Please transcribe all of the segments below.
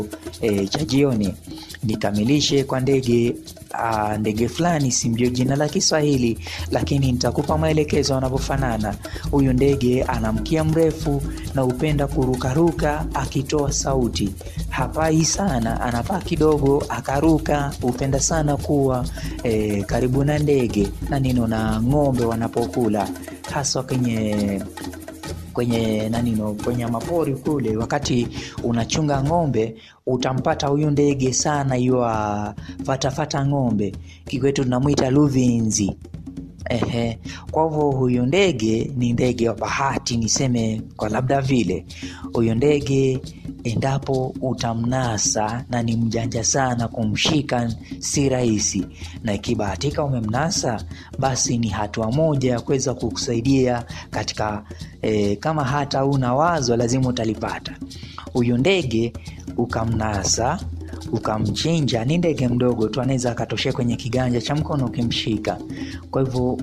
e, cha jioni nikamilishe kwa ndege uh, ndege fulani, simjue jina la Kiswahili, lakini nitakupa maelekezo anavyofanana. Huyu ndege ana mkia mrefu na hupenda kurukaruka akitoa sauti. Hapai sana, anapaa kidogo akaruka. Hupenda sana kuwa e, karibu na ndege na nino na ng'ombe wanapokula, haswa kwenye kwenye nanino kwenye mapori kule, wakati unachunga ng'ombe utampata huyu ndege sana, yuwa fatafata ng'ombe, kikwetu tunamwita luvinzi. Ehe, kwa hivyo huyu ndege ni ndege wa bahati, niseme kwa labda vile huyu ndege endapo utamnasa na ni mjanja sana, kumshika si rahisi, na ikibahatika umemnasa, basi ni hatua moja ya kuweza kukusaidia katika e, kama hata una wazo lazima utalipata. Huyu ndege ukamnasa ukamchinja, ni ndege mdogo tu, anaweza akatoshea kwenye kiganja cha mkono ukimshika. Kwa hivyo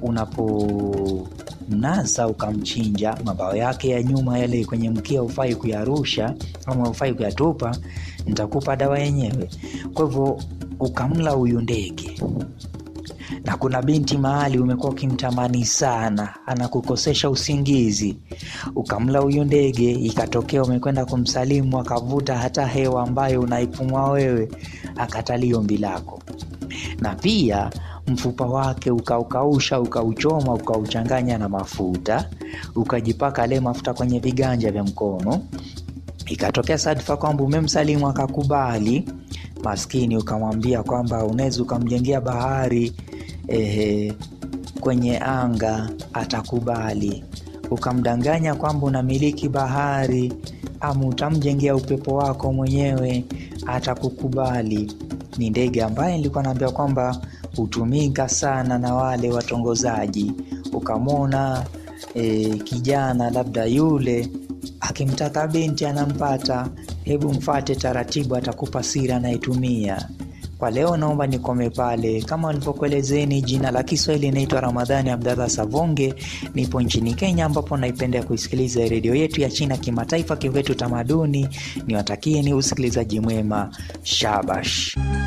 unapomnasa ukamchinja, mabawa yake ya nyuma yale kwenye mkia hufai kuyarusha ama hufai kuyatupa, nitakupa dawa yenyewe. Kwa hivyo ukamla huyu ndege na kuna binti mahali umekuwa ukimtamani sana, anakukosesha usingizi, ukamla huyu ndege, ikatokea umekwenda kumsalimu, akavuta hata hewa ambayo unaipumua wewe, akatali ombi lako, na pia mfupa wake ukaukausha, ukauchoma, ukauchanganya na mafuta, ukajipaka ale mafuta kwenye viganja vya mkono, ikatokea sadfa kwamba umemsalimu akakubali, maskini, ukamwambia kwamba unaweza ukamjengea bahari Ehe, kwenye anga atakubali. Ukamdanganya kwamba unamiliki bahari ama utamjengea upepo wako mwenyewe, atakukubali. Ni ndege ambaye nilikuwa naambia kwamba hutumika sana na wale watongozaji. Ukamwona e, kijana labda yule akimtaka binti anampata, hebu mfate taratibu, atakupa siri anayetumia. Kwa leo naomba nikome pale. Kama walivyokuelezeni, jina la Kiswahili inaitwa Ramadhani Abdallah Savonge. Nipo nchini Kenya, ambapo naipenda kuisikiliza redio yetu ya China kimataifa, Kivetu Tamaduni. Niwatakie ni usikilizaji mwema. Shabash.